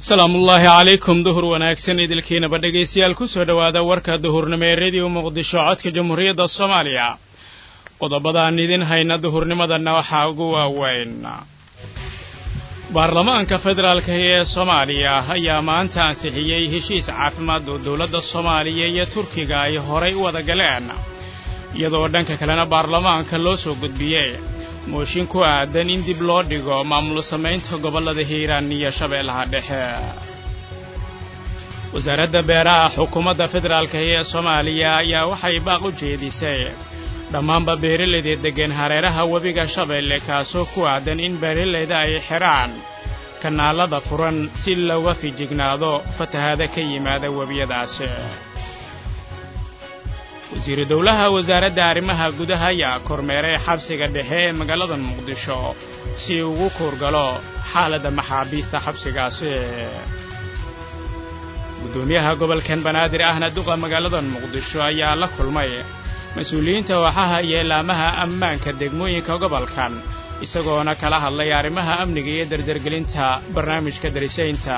salaamullaahi calaykum duhur wanaagsan idilkiinaba dhegaystayaal ku soo dhowaada warka duhurnimo ee rediyo muqdisho codka jamhuuriyadda soomaaliya qodobadaan idin hayna duhurnimadanna waxaa ugu waaweyn baarlamaanka federaalka ee soomaaliya ayaa maanta ansixiyey heshiis caafimaad oo dowladda soomaaliya iyo turkiga ay horay u wada galeen iyadoo dhanka kalena baarlamaanka loo soo gudbiyey mooshin ku aadan in dib loo dhigo maamul samaynta gobollada hiiraan iyo shabeellaha dhexe wasaaradda beeraha xukuumadda federaalka ee soomaaliya ayaa waxay baaq u jeedisay dhammaanba beeralayda deggan hareeraha webiga shabeelle kaasoo ku aadan in beeralayda ay xidhaan kanaalada furan si looga fijignaado fatahaada ka yimaada webiyadaasi wasiiru dowlaha wasaaradda arrimaha gudaha ayaa kormeeray xabsiga dhexe ee magaalada muqdisho si ugu kuurgalo xaaladda maxaabiista xabsigaasi guddoomiyaha gobolkan banaadir ahna duqa magaalada muqdisho ayaa la kulmay mas-uuliyiinta waaxaha iyo ilaamaha ammaanka degmooyinka gobolkan isagoona kala hadlay arrimaha amniga iyo dardargelinta barnaamijka darisaynta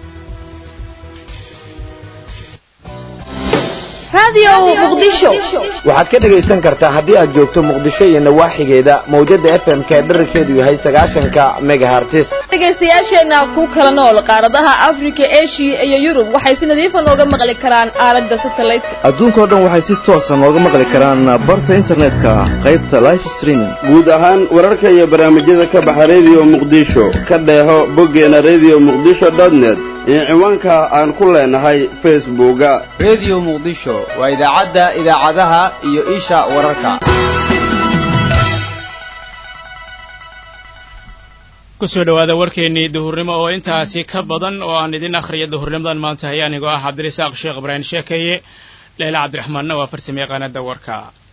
waxaad ka dhegaysan kartaa haddii aad joogto muqdisho iyo nawaaxigeeda mawjadda f m ka dherarkeedu yahay sagaashanka megahartis dhegaystayaasheenna ku kala nool qaaradaha afrika eshiya iyo yurub waxay si nadiifa nooga maqli karaan aalada satelliteka adduunkao dhan waxay si toosa nooga maqli karaan barta internetka qaybta life streaming guud ahaan wararka iyo barnaamijyada ka baxa rediyo muqdisho ka dheeho boggeena rediyo muqdisho dotnet iyo ciwaanka aan ku leenahay facebooka rediyo muqdisho waa idaacadda idaacadaha iyo isha wararka ku soo dhowaada warkeennii duhurnimo oo intaasi ka badan oo aan idin akhriya duhurnimadan maanta hay anigoo ah cabdirasaaq sheekh ibraahim sheekaye leela cabdiraxmaanna waa farsame yaqaanada warka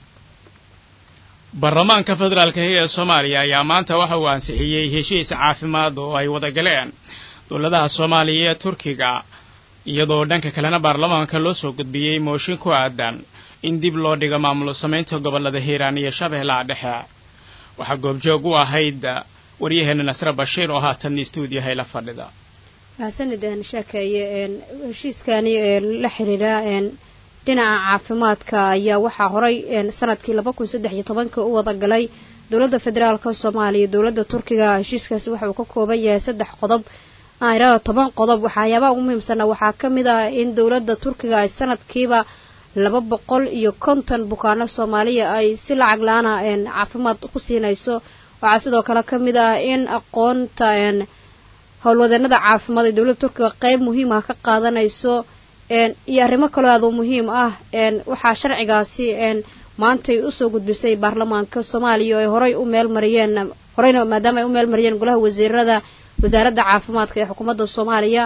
baarlamaanka federaalka ee soomaaliya ayaa maanta waxa uu ansixiyey heshiis caafimaad oo ay wada galeen dowladaha soomaaliya iyo turkiga iyadoo dhanka kalena baarlamaanka loo soo gudbiyey mooshin ku aadan in dib loo dhigo maamul samaynta gobollada hiiraan iyo shabeellaha dhexe waxaa goobjoog u ahayd waryaheena nasre bashiir oo haatan istuudiyahay la fadhida mahadsanid sheekeeye heshiiskani la xiriira dhinaca caafimaadka ayaa waxaa horay sanadkii laba kun saddex iyo tobanka u wada galay dowladda federaalka soomaaliya dowladda turkiga heshiiskaasi waxa uu ka kooban yahay saddex qodob airada toban qodob waxyaabaha ugu muhiimsana waxaa ka mid ah in dowladda turkiga ay sanadkiiba laba boqol iyo konton bukaano soomaaliya ay si lacag la-aana caafimaad ku siinayso waxaa sidoo kale ka mid ah in aqoonta howlwadeenada caafimaad ee dowladda turkiga qeyb muhiim ah ka qaadanayso iyo arrimo kaloo aad u muhiim ah waxaa sharcigaasi maantay usoo gudbisay baarlamaanka soomaaliya oo ay horay u meel mariyeen horeyna maadaama ay u meel mariyeen golaha wasiirada wasaaradda caafimaadka ee xukuumadda soomaaliya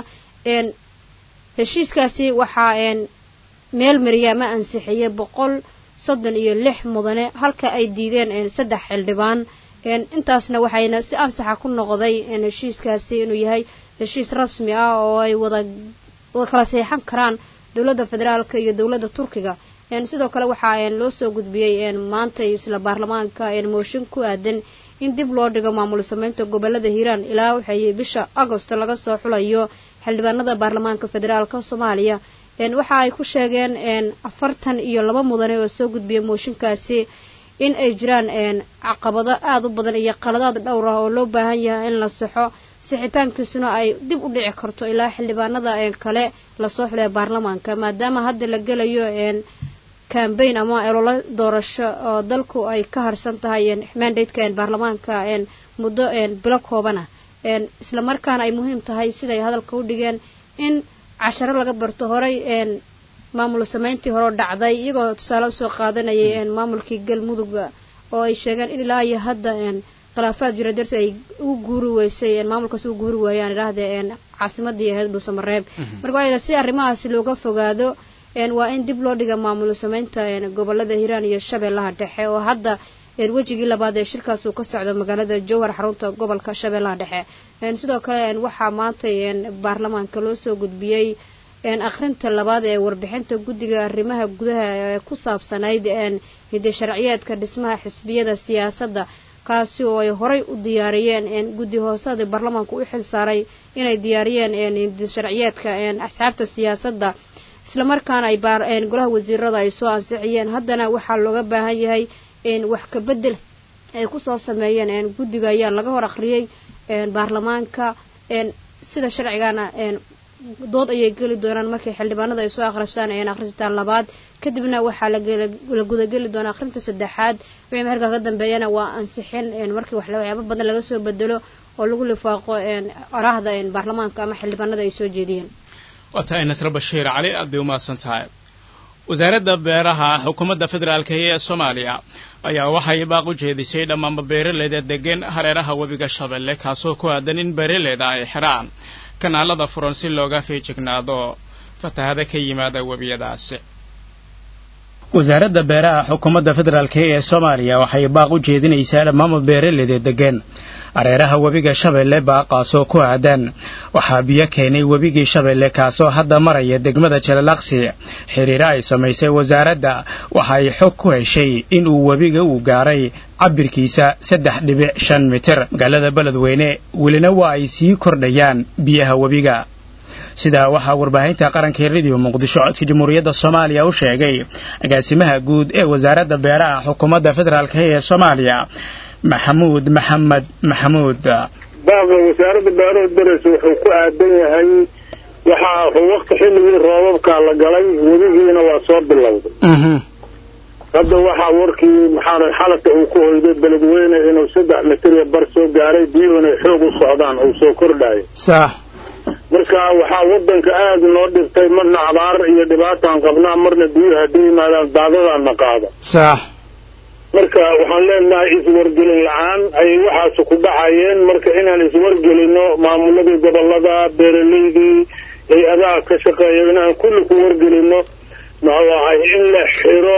heshiiskaasi waxaa meel mariya ama ansixiyey boqol soddon iyo lix mudane halka ay diideen saddex xildhibaan intaasna waxayna si ansaxa ku noqday heshiiskaasi inuu yahay heshiis rasmi ah oo ay wada wada kala seexan karaan dowladda federaalka iyo dowladda turkiga sidoo kale waxaa loo soo gudbiyey maanta isla baarlamaanka mooshin ku aadan in dib loo dhigo maamul sameynta gobolada hiiraan ilaa waxay bisha agosto laga soo xulayo xildhibaanada baarlamaanka federaalka soomaaliya waxa ay ku sheegeen afartan iyo laba mudane oo soo gudbiyay mooshinkaasi in ay jiraan caqabado aada u badan iyo qaladaad dhowr ah oo loo baahan yahay in la saxo sixitaankiisuna ay dib u dhici karto ilaa xildhibaanada kale lasoo xulaya baarlamaanka maadaama hadda la gelayo cambaign ama elolo doorasho oo dalku ay ka harsan tahay mandateka baarlamaanka muddo bilo koobana isla markaana ay muhiim tahay siday hadalka u dhigeen in casharo laga barto horay maamul sameyntii hore dhacday iyagoo tusaale usoo qaadanayay maamulkii galmudugga oo ay sheegeen in ilaa iyo hadda khilaafaad jira darteed ay u guuri weysay maamulkaas u guuri waayaan idhaahdee caasimadii ahayd dhuusamareeb marka waa si arrimahaasi looga fogaado waa in dib loo dhiga maamul sameynta gobolada hiiraan iyo shabeellaha dhexe oo hadda wejigii labaad ee shirkaas uu ka socdo magaalada jowhar xarunta gobolka shabeellaha dhexe sidoo kale waxaa maanta baarlamaanka loo soo gudbiyey akhrinta labaad ee warbixinta guddiga arrimaha gudaha ee ku saabsanayd hidde sharciyeedka dhismaha xisbiyada siyaasadda kaasi oo ay horay u diyaariyeen guddi hoosada baarlamaanka u xil saaray inay diyaariyeen sharciyeedka asxaabta siyaasadda islamarkaana ay golaha wasiirada ay soo ansixiyeen haddana waxaa looga baahan yahay wax ka bedel ay kusoo sameeyeen guddiga ayaa laga hor akhriyey baarlamaanka sida sharcigana dood ayay geli doonaan markay xildhibaanada ay soo akhristaan akhristaan labaad kadibna waxaa la gudageli doonaa akhrinta saddexaad wixii markaa ka dambeeyana waa ansixin markii waxyaabo badan laga soo bedelo oo lagu lifaaqo oraahda baarlamaanka ama xildhibaanada ay soo jeediyeen waa tahay nasre bashiir cali aad bay umahadsan tahay wasaaradda beeraha xukuumadda federaalka ee soomaaliya ayaa waxay baaq u jeedisay dhammaanba beeraleyda degan hareeraha webiga shabeelle kaasoo ku aadan in beeraleyda ay xidhaan kanaalada furan si looga feejignaado fatahada ka yimaada webiyadaasi wasaaradda beeraha xukuumadda federaalk ee soomaaliya waxay baaq u jeedinaysaa dhammaanba beeraleyda degan hareeraha webiga shabeelle baaqaasoo ku aadan waxaa biyo keenay webigii shabeelle kaasoo hadda maraya degmada jalalaqsi xiriiro ay samaysay wasaaradda waxa ay xog ku heshay inuu webiga uu gaaray cabirkiisa saddex dhibic shan mitir magaalada beledweyne welina waa ay sii kordhayaan biyaha webiga sidaa waxaa warbaahinta qaranka rediyo muqdisho codka jamhuuriyadda soomaaliya u sheegay agaasimaha guud ee wasaaradda beeraha xukuumadda federaalk ee soomaaliya maxamuud maxamed maxamuud baaqa wasaaradda beeraha dareysa wuxuu ku aadan yahay waxaa waqti xilligii roobabkaa la galay webigiina waa soo bilowday hadda waxaa warkii maxaa xalaka uu ku hoyday beledweyne inuu saddex mitriya bar soo gaaray biyuhuna xoog u socdaan uu soo kordhayo sax marka waxaa wadanka aada noo dhibtay marna abaar iyo dhibaataan qabnaa marna biyuhu haddii yimaadaan daadadaana qaada sax marka waxaan leenahay iswargelin la-aan ayay waxaasi ku dhacayeen marka inaan iswargelino maamuladii gobolada beeraleydii hay-adaha ka shaqeeya inaan kulli ku wargelino muxuu ahay in la xiro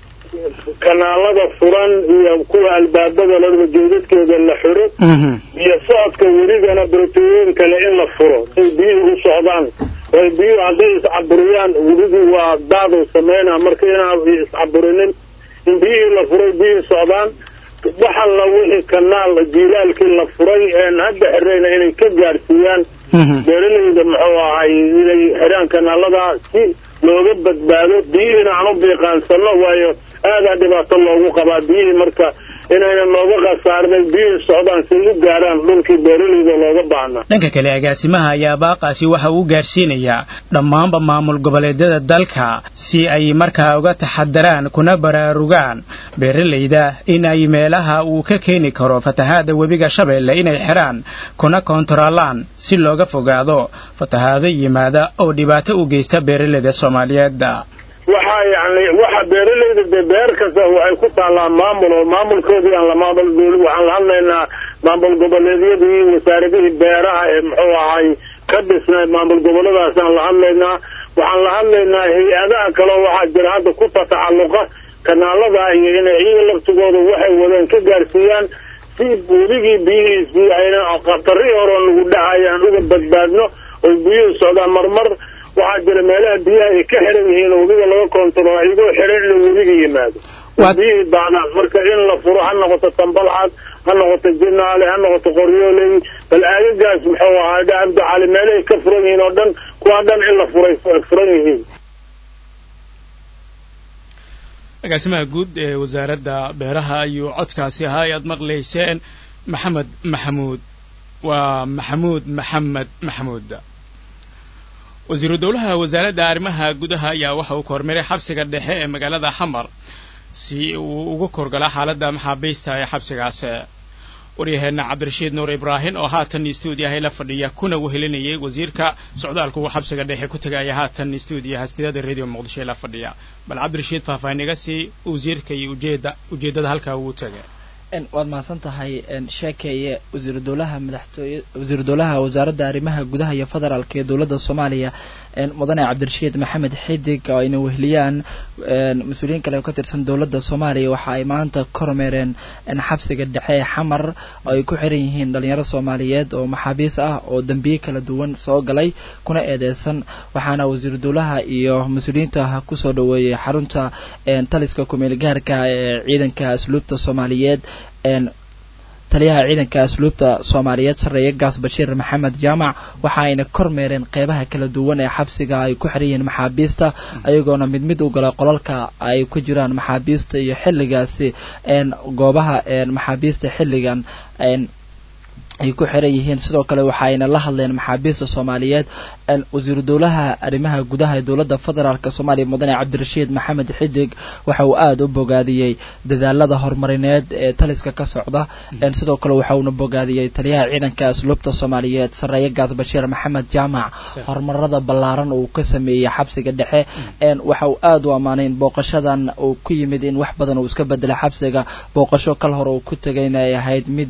kanaalada furan iyo kuwa albaabada ladaba jeedadkeeda la xiro iyo socodka werigana barotooyin kale in la furo say biyuhu u socdaan way biyuhu hadday iscaburiyaan werigii waa daadu sameynaa marka inaan iscaburinin in biyihii la furay biyihii socdaan waxalla wixii kanaal jiilaalkii la furay een hadda xirayna inay ka gaadhsiiyaan beeraleyda muxuu ahay inay xiraan kanaalada si looga badbaado biyihiina aan u biiqaansano waayo aadaa dhibaato loogu qabaa biyihii marka inayna nooga khasaarnay biyihii socdaan si u gaarhaan dhulkii beeraleyda looga baahnaa dhanka kale agaasimaha ayaa baaqaasi waxa uu gaarsiinayaa dhammaanba maamul goboleedyada dalka si ay markaa uga taxadaraan kuna baraarugaan beeraleyda in ay meelaha uu ka keeni karo fatahaada webiga shabeelle inay xidhaan kuna koontaroolaan si looga fogaado fatahaado yimaada oo dhibaato u geysta beeraleyda soomaaliyeed waxaa yani waxa beeraleyda dee beer kasta waxay ku taallaa maamul oo maamulkoodii aan la maamul dowli waxaan la hadlaynaa maamul goboleedyadii wasaaradihii beeraha ee muxuu ahay ka dhisnay maamul goboladaasaan la hadlaynaa waxaan la hadlaynaa hay-adaha kaleo waxaa jira hadda ku tatacalluqa kanaalada iyo inay iyaga laftigooda waxay wadeen ka gaarsiiyaan si weligii biyihiisii ayna khatarihii horeo nagu dhahayaan uga badbaadno oo biyuhu socdaan marmar waxaa jira meelaha biyaha ay ka xiran yihiin oo webiga laga koontarool iyagoo xiran inuu webiga yimaado biyihii daadaan marka in la furo ha noqoto tambalcad ha noqoto jinaale ha noqoto qoryooley bal aagagaas muxuu ahaa dhacabdacali meelahay ka furan yihiin oo dhan kuwaa dhan in la furay furan yihiin agaasimaha guud ee wasaaradda beeraha ayuu codkaasi ahaa ay aad maqlayseen maxamed maxamuud waa maxamuud maxamed maxamuud wasiiru dowlaha wasaaradda arrimaha gudaha ayaa waxa uu kormeeray xabsiga dhexe ee magaalada xamar si uu uga korgala xaaladda maxaabiista ee xabsigaasi waryaheena cabdirashiid nuur ibraahim oo haatan stuudiyaha la fadhiya kuna wehelinayay wasiirka socdaalku uu xabsiga dhexe ku tegaya haatan stuudiyaha hastidada radio muqdisho ee la fadhiya bal cabdirashiid faahfaahin iga sii wasiirka iyo ujeeda ujeeddada halkaa uu tegay waad mahadsan tahay sheekeeye wasiiru dowlaha madaxtooye wasiiru dowlaha wasaaradda arrimaha gudaha iyo federaalka ee dowladda soomaaliya mudane cabdirashiid maxamed xidig oo ayna weheliyaan mas-uuliyiin kale oo ka tirsan dowladda soomaaliya waxa ay maanta kormeereen xabsiga dhexe ee xamar oo ay ku xiran yihiin dhalinyaro soomaaliyeed oo maxaabiis ah oo dembiye kala duwan soo galay kuna eedeysan waxaana wasiiru dowlaha iyo mas-uuliyiinta kusoo dhaweeyey xarunta taliska kumeel gaarka ee ciidanka asluubta soomaaliyeed taliyaha ciidanka asluubta soomaaliyeed sarreeye gaas bashiir maxamed jaamac waxa ayna kormeereen qeybaha kala duwan ee xabsiga ay ku xiran yihiin maxaabiista ayagoona mid mid u galay qolalka ay ku jiraan maxaabiista iyo xilligaasi goobaha maxaabiista xilligan ay ku xiran yihiin sidoo kale waxa ayna la hadleen maxaabiista soomaaliyeed wasiiru dowlaha arrimaha gudaha ee dowladda federaalk soomaaliya mudane cabdirashiid maxamed xidig waxa uu aada u bogaadiyey dadaalada horumarineed ee taliska ka socda sidoo kale waxa uuna bogaadiyey taliyaha ciidanka asluubta soomaaliyeed sarreeye gaas bashiir maxamed jaamac horumarada ballaaran uu ka sameeyey xabsiga dhexe waxa uu aada u ammaanay in booqashadan uu ku yimid in wax badan uu iska bedelay xabsiga booqasho kal hore uu ku tegayna ay ahayd mid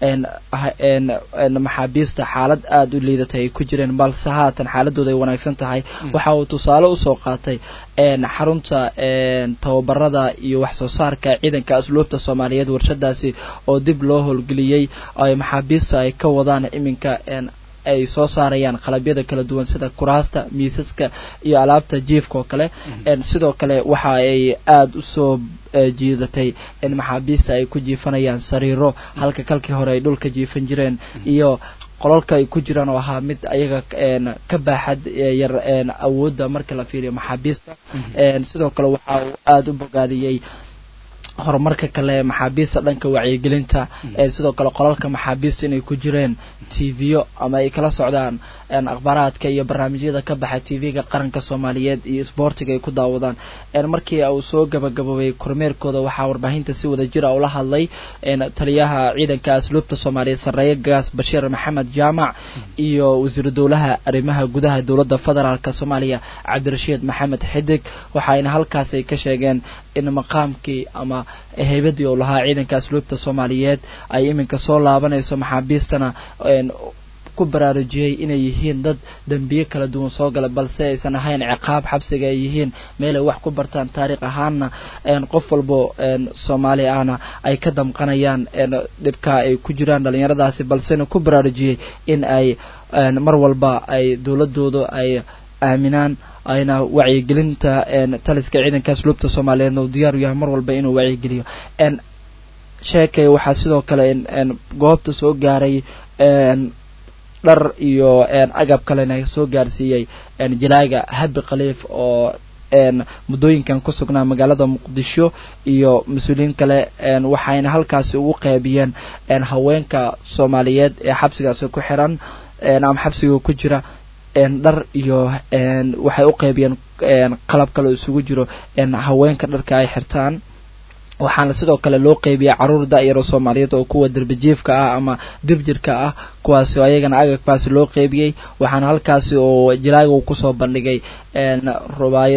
maxaabiista xaalad aada u liidatay ay ku jireen balse haatan xaaladooda ay wanaagsan tahay waxa uu tusaale usoo qaatay xarunta tababarada iyo wax soo saarka ciidanka asluubta soomaaliyeed warshadaasi oo dib loo howlgeliyey ay maxaabiista ay ka wadaan iminka ay soo saarayaan qalabyada kala duwan sida kuraasta miisaska iyo alaabta jiifka oo kale sidoo kale waxa ay aada usoo jiidatay in maxaabiista ay ku jiifanayaan sariiro halka kalkii hore ay dhulka jiifan jireen iyo qolalka ay ku jiraan oo ahaa mid ayaga ka baaxad yar awoodda marka la fiiriyo maxaabiista sidoo kale waxa uu aada u bogaadiyey horumarka kale maxaabiista dhanka wacyigelinta sidoo kale qolalka maxaabiista inay ku jireen tvyo ama ay kala socdaan akhbaaraadka iyo barnaamijyada ka baxa tv-ga qaranka soomaaliyeed iyo sboortiga ay ku daawadaan markii uu soo gabagaboobay kormeerkooda waxaa warbaahinta si wada jira ula hadlay taliyaha ciidanka asluubta soomaaliyeed sarreeye gaas bashiir maxamed jaamac iyo wasiiru dowlaha arrimaha gudaha dowladda federaalk soomaaliya cabdirashiid maxamed xidig waxaayna halkaas ay ka sheegeen in maqaamkii ama heybadii uu lahaa ciidanka asluubta soomaaliyeed ay iminka soo laabanayso maxaabiistana ku baraarujiyey inay yihiin dad dembiye kala duwan soo gala balse aysan ahayn ciqaab xabsiga ay yihiin meel ay wax ku bartaan taariikh ahaanna qof walbo soomaali ahna ay ka damqanayaan dhibka ay ku jiraan dhalinyaradaasi balsena ku baraarujiyey in ay mar walba ay dowladooda ay aaminaan ayna wacyigelinta taliska ciidanka asluubta soomaaliyeedna uu diyaar u yahay mar walba inuu wacyigeliyo sheekay waxaa sidoo kale goobta soo gaaray dhar iyo agab kalena soo gaarsiiyey jalaaga habi khaliif oo muddooyinkan ku sugnaa magaalada muqdisho iyo mas-uuliyiin kale waxayna halkaasi ugu qeybiyeen haweenka soomaaliyeed ee xabsigaasi ku xiran ama xabsiga ku jira dhar iyo waxay u qeybiyeen qalab kale isugu jiro haweenka dharka ay xirtaan waxaana sidoo kale loo qeybiyay caruur da-yaro soomaaliyeed oo kuwa derbijiifka ah ama dirbjirka ah kuwaasi oo ayagana agabkaasi loo qeybiyey waxaana halkaasi oo jalaaga uu kusoo bandhigay rubaay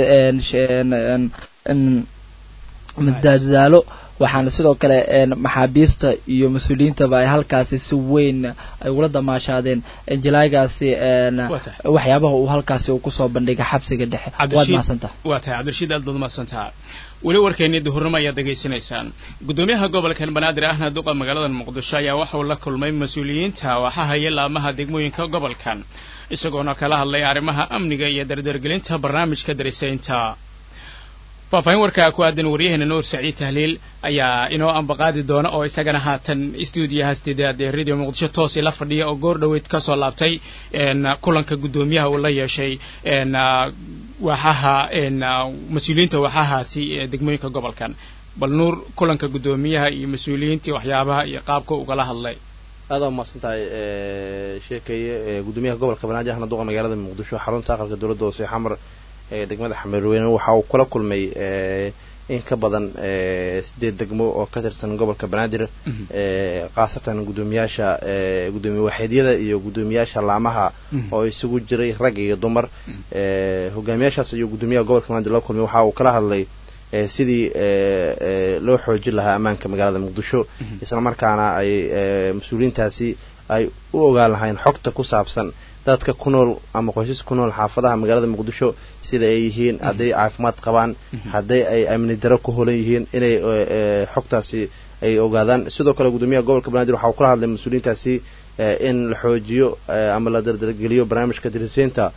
madadaalo waxaana sidoo kale maxaabiista iyo mas-uuliyiintaba ay halkaasi si weyn ay ula damaashaadeen jalaagaasi waxyaabaha uu halkaasi uu kusoo bandhigay xabsiga dhexe waad mahadsantaha waa tahay cabdirashiid aad baad mahadsantaha weli warkeennii duhurnimo ayaad degaysanaysaan guddoomiyaha gobolkan banaadir ahna duqa magaalada muqdisho ayaa waxa uu la kulmay mas-uuliyiinta waxaha iyo laamaha degmooyinka gobolkan isagoona kala hadlay arrimaha amniga iyo dardargelinta barnaamijka darisaynta faahfaahin warkaa ku aadan waryaheena nuur saciid tahliil ayaa inoo ambaqaadi doona oo isagana haatan stuudiyaha sideedaad ee radio muqdisho toos ila fadhiya oo goor dhoweyd ka soo laabtay kulanka guddoomiyaha uu la yeeshay waaxaha mas-uuliyiinta waaxahaasi ee degmooyinka gobolkan bal nuur kulanka guddoomiyaha iyo mas-uuliyiintii waxyaabaha iyo qaabka ugala hadlay aada umahadsan tahay sheekeeye guddoomiyaha gobolka banaadir ahna duqa magaalada muqdisho xarunta aqalka dowladda hoose xamar ee degmada xameerweyne waxa uu kula kulmay in ka badan sideed degmo oo ka tirsan gobolka banaadir khaasatan guddoomiyaasha guddoomiye waaxeedyada iyo guddoomiyaasha laamaha oo isugu jiray rag iyo dumar hogaamiyaashaas iyo guddoomiyaha gobolka banaadir la kulmay waxa uu kala hadlay sidii loo xoojin lahaa ammaanka magaalada muqdisho isla markaana ay mas-uuliyiintaasi ay u ogaan lahayn xogta ku saabsan dadka ku nool ama qoysas ku nool xaafadaha magaalada muqdisho sida ay yihiin hadday caafimaad qabaan hadday ay amni daro ku holan yihiin inay xogtaasi ay ogaadaan sidoo kale guddoomiyaha gobolka banaadir waxa uu kala hadlay mas-uuliyiintaasi in la xoojiyo ama la dardargeliyo barnaamijka diriseynta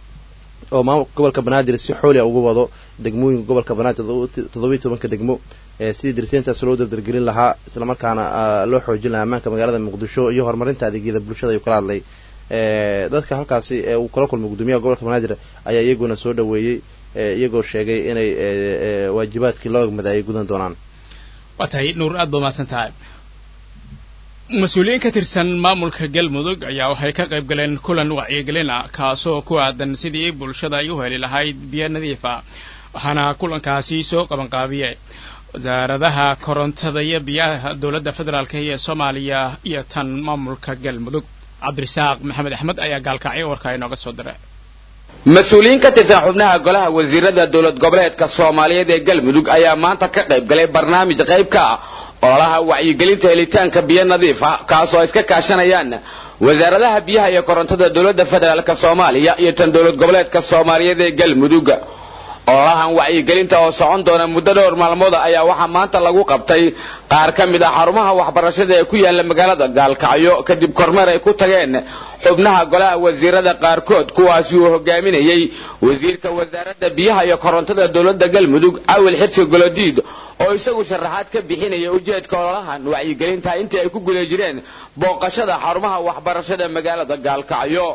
oo maamulka gobolka banaadir si xooliya ugu wado degmooyinka gobolka banaadir toddobiyi tobanka degmo sidii dirsiintaas loo dardargelin lahaa islamarkaana loo xoojin lahaa ammaanka magaalada muqdisho iyo horumarinta adeegyada bulshada ayuu kala hadlay dadka halkaasi ee uu kala kulmay gudoomiyaha gobolka banaadir ayaa iyaguna soo dhaweeyey iyagoo sheegay inay waajibaadkii loo egmada ay gudan doonaan waa tahay nuur aad ba mahadsan tahay mas-uuliyiin ka tirsan maamulka galmudug ayaa waxay ka qayb galeen kulan wacyigelin ah kaasoo ku aadan sidii bulshada ay u heli lahayd biyo nadiif ah waxaana kulankaasi soo qabanqaabiyey wasaaradaha korontada iyo biyaha dowladda federaalk ee soomaaliya iyo tan maamulka galmudug cabdirasaaq maxamed axmed ayaa gaalkacyo warkaa inooga soo diray mas-uuliyiin ka tirsan xubnaha golaha wasiirada dowlad goboleedka soomaaliyeed ee galmudug ayaa maanta ka qayb galay barnaamij qayb ka ah ololaha wacyigelinta helitaanka biyo nadiif ah kaasoo ay iska kaashanayaan wasaaradaha biyaha iyo korontada dowladda federaalk soomaaliya iyo tan dowlad goboleedka soomaaliyeed ee galmudug ololahan wacyigelinta oo socon doona muddo dhowr maalmooda ayaa waxaa maanta lagu qabtay qaar ka mid ah xarumaha waxbarashada ee ku yaala magaalada gaalkacyo kadib kormeer ay ku tageen xubnaha golaha wasiirada qaarkood kuwaasi uu hogaaminayey wasiirka wasaaradda biyaha iyo korontada dowladda galmudug cawil xirsi golodiid oo isagu sharaxaad ka bixinaya ujeedka ololahan wacyigelinta intii ay ku guda jireen booqashada xarumaha waxbarashada magaalada gaalkacyo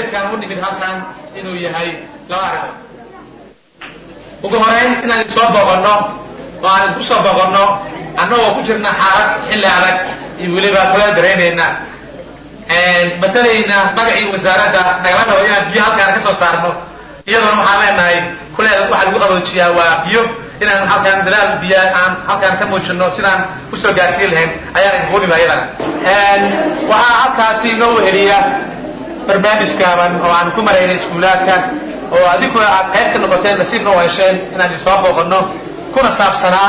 ugu horeyn inaan idin soo boqonno oo aan idinku soo boqonno annagoo ku jirna xaalad xilli adag iyo weliba kula daraynayna matalayna magacii wasaaradda nagala rabo inaan biyo halkaan ka soo saarno iyadoona waxaan leenahay kuleeda waxaa lagu qaboojiyaa waa biyo inaan halkaan dadaal biyo aan halkaan ka muujino sidaan usoo gaarsiin lahayn ayaan idinku nima iyadana waxaa halkaasi inoo weheliya barnaamij gaaban oo aan ku maraynay iskuulaadka oo adinkuna aad qayb ka noqoteen nasiibna u hesheen inaan idin soo booqanno kuna saabsanaa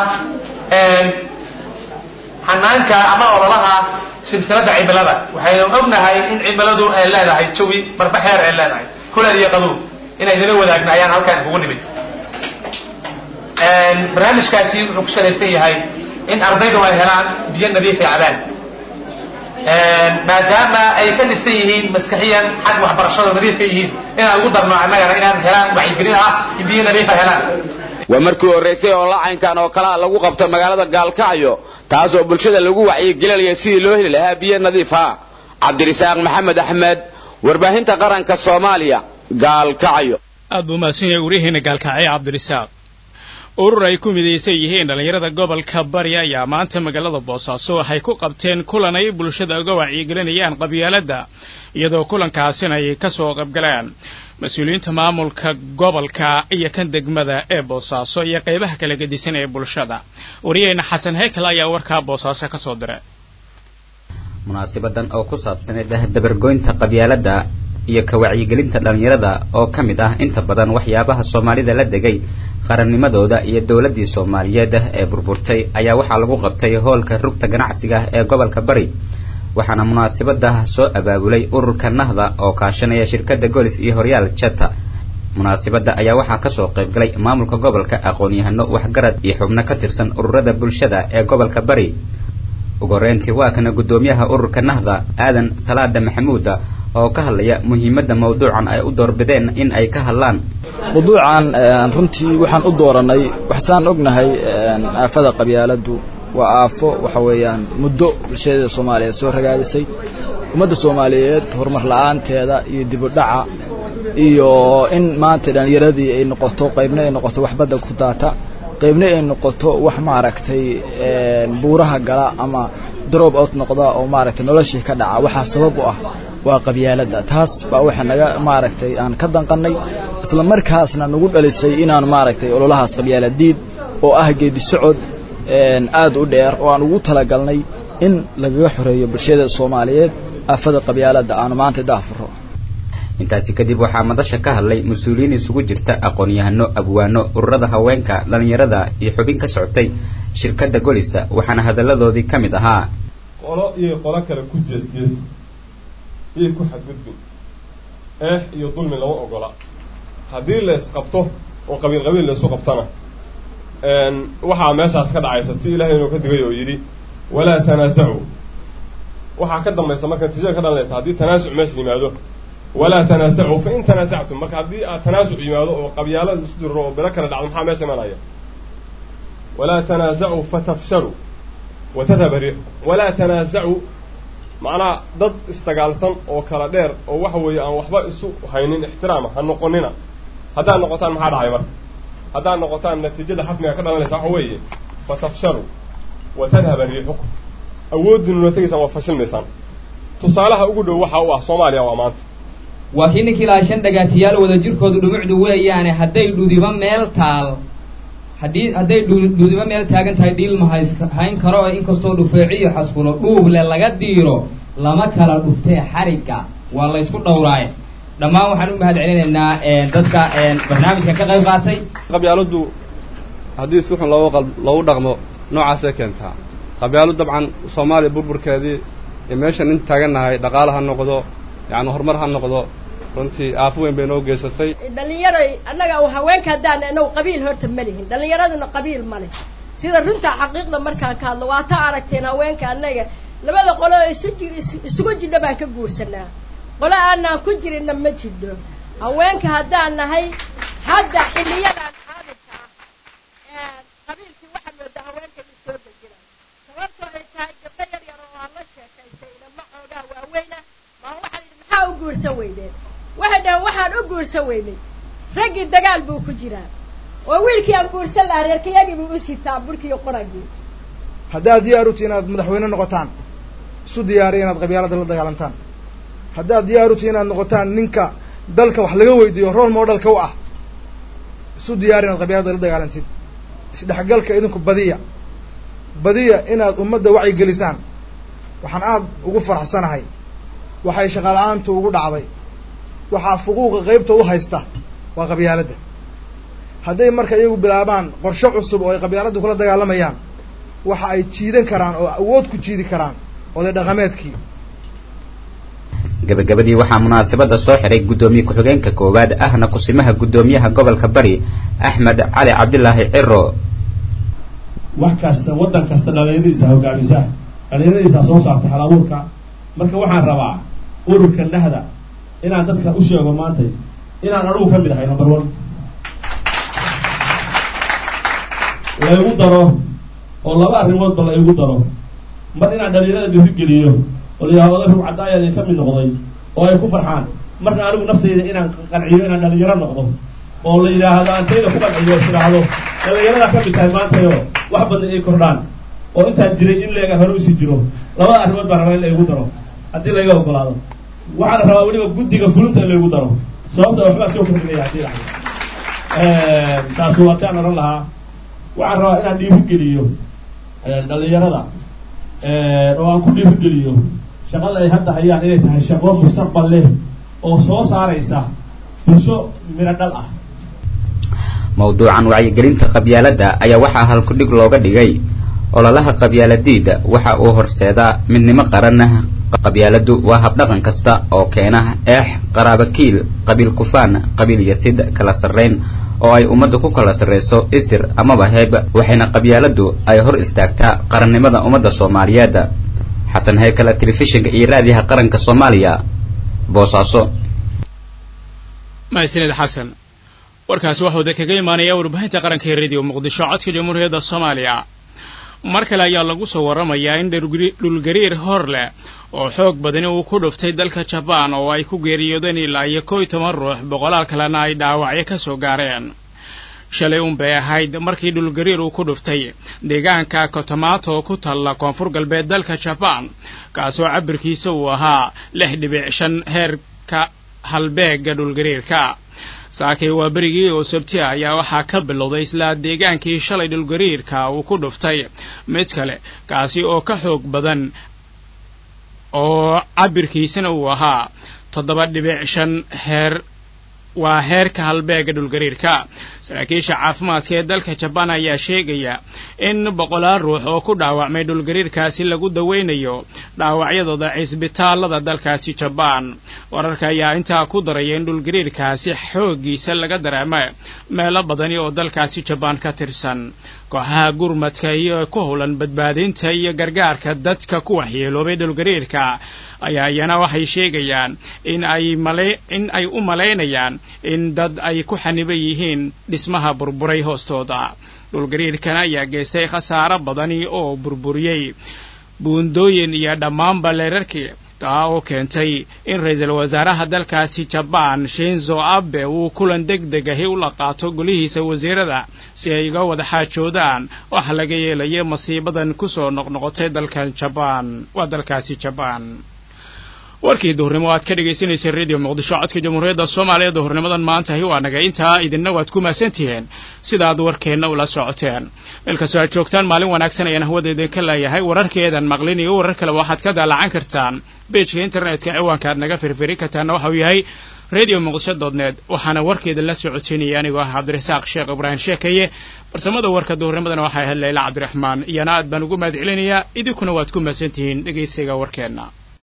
xanaanka ama ololaha silsiladda cimilada waxaynu ognahay in cimiladu ay leedahay jawi marba xeer ay leedahay kuleel iyo qabow inay nala wadaagna ayaan halkaan kugu nimid barnaamijkaasi wuxuu ku salaysan yahay in ardaydu ay helaan biyo nadiif ay cabaan maadaama ay ka dhisan yihiin maskaxiyan xag waxbarashada nadiifka yihiin inaan ugu darno annagana inaan helaan wacyigelin ah in biyo nadiifa helaan waa markii horraysay oo lacaynkan oo kalea lagu qabto magaalada gaalkacyo taasoo bulshada lagu wacyigelinaya sidii loo heli lahaa biyo nadiif ah cabdirisaaq maxamed axmed warbaahinta qaranka soomaaliya gaalkacyo aad buu mahadsan yahay wariyaheena gaalkacyo cabdirisaaq urur ay ku midaysan yihiin dhallinyarada gobolka bari ayaa maanta magaalada boosaaso waxay ku qabteen kulan ay bulshada uga wacyigelinayaan qabyaaladda iyadoo kulankaasina ay ka soo qaybgaleen mas-uuliyiinta maamulka gobolka iyo kan degmada ee boosaaso iyo qaybaha kala gedisan ee bulshada wariyaheena xasan hekel ayaa warkaa boosaaso ka soo diray munaasibadan oo ku saabsaneyd dabargoynta qabyaaladda iyo ka wacyigelinta dhallinyarada oo ka mid ah inta badan waxyaabaha soomaalida la degay qarannimadooda iyo dowladdii soomaaliyeed ee burburtay ayaa waxaa lagu qabtay hoolka rugta ganacsiga ee gobolka bari waxaana munaasabada soo abaabulay ururka nahda oo kaashanaya shirkadda golis iyo horyaal jeta munaasabadda ayaa waxaa kasoo qaybgalay maamulka gobolka aqoon-yahano waxgarad iyo xubno ka tirsan ururada bulshada ee gobolka bari ugu horeyntii waa kana guddoomiyaha ururka nahda aadan salaada maxamuuda oo ka hadlaya muhiimadda mawduucan ay u doorbideen in ay ka hadlaan mawduucan runtii waxaan u dooranay waxsaan ognahay aafada qabyaaladdu waa aafo waxa weeyaan muddo bulshadeeda soomaaliyeed soo ragaadisay ummadda soomaaliyeed horumar la-aanteeda iyo dibudhaca iyo in maanta dhallinyaradii ay noqoto qaybna ay noqoto wax badda ku daata qaybna ay noqoto wax maaragtay buuraha gala ama drop out noqda oo maaragtay noloshii ka dhaca waxaa sabab u ah waa qabyaaladda taas baa waxa naga maaragtay aan ka danqannay isla markaasna nagu dhalisay inaan maaragtay ololahaas qabyaaladiid oo ah geedi socod aad u dheer oo aan ugu talagalnay in lagaga xoreeyo bulshada soomaaliyeed aafada qabyaaladda aanu maanta daafuro intaasi kadib waxaa madasha ka hadlay mas-uuliyiin isugu jirta aqoon-yahano abwaano ururada haweenka dhallinyarada iyo xubin ka socotay shirkadda golisa waxaana hadalladoodii ka mid ahaa qolo iyo qolo kale ku jeesjees iyo ku xadgudbin eex iyo dulmi lama ogola haddii lays qabto oo qabiil qabiil laysu qabtana waxaa meeshaas ka dhacaysa ti ilahay inuu ka digay oo yidhi walaa tanaasacu waxaa ka dambaysa marka natiijada ka dhalanaysa haddii tanaasuc meesha yimaado walaa tanaasacu fa in tanaasactum marka haddii aad tanaasuc yimaado oo qabyaalo isu diriro oo bilo kale dhacdo maxaa meesha imanaya walaa tanaasacuu fatafshaluu watadhaba riixukum walaa tanaasacuu macnaha dad isdagaalsan oo kala dheer oo waxa weeye aan waxba isu haynin ixtiraama ha noqonina haddaad noqotaan maxaa dhacay marka haddaad noqotaan natiijada xafmiga ka dhalanaysa waxa weeye fatafshaluu watadhaba riixukum awooddiinuna tegaysaan waa fashilmaysaan tusaalaha ugu dhow waxa u ah soomaaliya waa maanta waa kii ninkii lahaa shan dhagaatiyaal wada jirkoodu dhumucdu weeyaane hadday dhudiba meel taal haddii hadday dhudiba meel taagan tahay dhiilma hays hayn karo oo inkastoo dhufeeciyo xaskulo dhuuble laga diiro lama kala dhuftee xarigga waa laysku dhowraaye dhammaan waxaan u mahad celinaynaa dadka barnaamijka ka qayb qaatay qabyaaladdu haddii si xun loogu qal loogu dhaqmo noocaasay keentaa qabyaaladu dabcan soomaaliya burburkeedii iyo meeshan in taagannahay dhaqaale ha noqdo yacni horumar ha noqdo runtii aafo weyn bay noo geysatay dhallinyaray annaga haweenka haddaan inagu qabiil horta ma lihin dhallinyaraduna qabiil ma leh sida runta xaqiiqda markaan ka hadlo waa ta aragteen haweenka annaga labada qolo isu isugu jidho baan ka guursanaa qolo aanaan ku jirinna ma jidho haweenka haddaan nahay hadda xilliyadan xaadirka ah qabiilkii waxaa moodaa haweenka in soo dejina sababtoo ay tahay gabdho yar yar oo aan la sheekaystay ilama xoogaa waaweyna maa waxaa yidhi maxaa u guursan weydeen waxay dhaheen waxaan u guursan weynay raggii dagaal buu ku jiraa oo wiilkii aan guursan lahaa reerkayagii buu u sitaa burkii qoragii haddaad diyaar u tihi inaad madaxweyne noqotaan isu diyaariya inaad qabyaalada la dagaalantaan haddaad diyaar u tihi inaad noqotaan ninka dalka wax laga weydiiyo role modelka u ah isu diyaari inaad qabyaalada la dagaalantid isdhexgalka idinku badiya badiya inaad ummadda wacyi gelisaan waxaan aada ugu faraxsanahay waxay shaqaala-aantu ugu dhacday waxaa fuquuqa qaybta u haysta waa qabyaaladda hadday marka iyagu bilaabaan qorshe cusub oo ay qabyaaladda kula dagaalamayaan waxa ay jiidan karaan oo awood ku jiidi karaan oday dhaqameedkii gabagabadii waxaa munaasabada soo xiray guddoomiye ku-xigeenka koowaad ahna kusimaha guddoomiyaha gobolka bari axmed cali cabdilaahi ciro wax kasta waddan kasta dhalinyaradiisa hogaamisa dhalinyaradiisa soo saarta hal abuurka marka waxaan rabaa ururka nahda inaan dadka u sheego maanta inaan anugu ka mid ahay number one laygu daro oo laba arrimoodba la igu daro mar inaan dhalinyarada dhiirigeliyo oo layidhahdo oday rug cadaayaad ka mid noqday oo ay ku farxaan marna anigu naftayda inaan qanciyo inaan dhalinyaro noqdo oo la yidhaahdo antayda ku qanciyo is idhaahdo dhalinyarada ka mid tahay maantayo wax badan ay kordhaan oo intaan jiray in leega hore usii jiro labada arrimood baan rabaa in laygu daro haddii layga ogolaado waxaana rabaa weliba guddiga fulinta in laygu daro sababta waxbaa soo kordhinaya haddii dhacdo taasi waa taan oran lahaa waxaan rabaa inaan dhiirigeliyo dhalinyarada oo aan ku dhiirigeliyo shaqada ay hadda hayaan inay tahay shaqo mustaqbal leh oo soo saaraysa bulsho miro dhal ah mawduucan wacyigelinta qabyaaladda ayaa waxaa halkudhig looga dhigay ololaha qabyaaladiida waxa uu horseedaa midnimo qaran qabyaaladu waa habdhaqan kasta oo keena eex qaraabakiil qabiil kufaan qabiil yasid kala sarrayn oo ay ummadda ku kala sarrayso isir amaba heeb waxayna qabyaaladu ay hor istaagtaa qarannimada ummadda soomaaliyeed xasan heykala telefishinka iyo raadiyaha qaranka soomaaliya boosaaso mahadsanid xasan warkaasi waxuu de kaga imaanaya warbaahinta qaranka ee radio muqdisho codka jamhuuriyadda soomaaliya mar kale ayaa lagu soo warramayaa in dhulgariir hor leh oo xoog badani uu ku dhuftay dalka jabaan oo ay ku geeriyoodeen ilaa iyo kow iyo toban ruux boqolaal kalena ay dhaawacyo ka soo gaareen shalay un bay ahayd markii dhulgariir uu ku dhuftay deegaanka kotomato oo ku taalla koonfur galbeed dalka jabaan kaasoo cabirkiisa uu ahaa lix dhibic shan heerka halbeega dhulgariirka saakay waa berigii oo sabti ayaa waxaa ka bilowday isla deegaankii shalay dhulgariirka uu ku dhuftay mid kale kaasi oo ka xoog badan oo cabirkiisana uu ahaa toddoba dhibic shan heer waa heerka halbeega dhulgariirka saraakiisha caafimaadka ee dalka jabaan ayaa sheegaya in boqolaal ruux oo ku dhaawacmay dhulgariirkaasi lagu daweynayo dhaawacyadooda cisbitaalada dalkaasi jabaan wararka ayaa intaa ku daraya in dhulgariirkaasi xooggiisa laga dareema meelo badani oo dalkaasi jabaan ka tirsan kooxaha gurmadka iyo ku howlan badbaadinta iyo gargaarka dadka ku waxyeeloobay dhulgariirka ayaa iyana waxay sheegayaan in ay mala in ay u malaynayaan in dad ay ku xaniban yihiin dhismaha burburay hoostooda dhulgariirkan ayaa geystay khasaaro badani oo burburiyey buundooyin iyo dhammaanba leerarkii taa oo keentay in ra-iisul wasaaraha dalkaasi jabaan shinzo abe uu kulan deg deg ahi ula qaato golihiisa wasiirada si ay uga wada xaajoodaan waxa laga yeelayo masiibadan kusoo noqnoqotay dalkan jabaan waa dalkaasi jabaan warkii duhurnimo aad ka dhegaysanaysa radio muqdisho codka jamhuuriyadda soomaaliya duhurnimadan maantahi waa naga intaa idinna waad ku mahadsantihiin sidaad warkeenna ula socoteen meel kastoo aad joogtaan maalin wanaagsan ayaan hawada idinka leeyahay wararkeedan maqlin iyo warar kaleba waxaad ka daalacan kartaan beejka internetka ciwaanka aad naga firfiri kartaanna waxa uu yahay radio muqdisho dotnet waxaana warkeeda la socoteynaya anigoo ah cabdirasaaq sheekh ibraahim sheekaye farsamada warka duhurnimadana waxay ahayd layla cabdiraxmaan iyana aad baan ugu mahad celinayaa idinkuna waad ku mahadsantihiin dhegaysiga warkeenna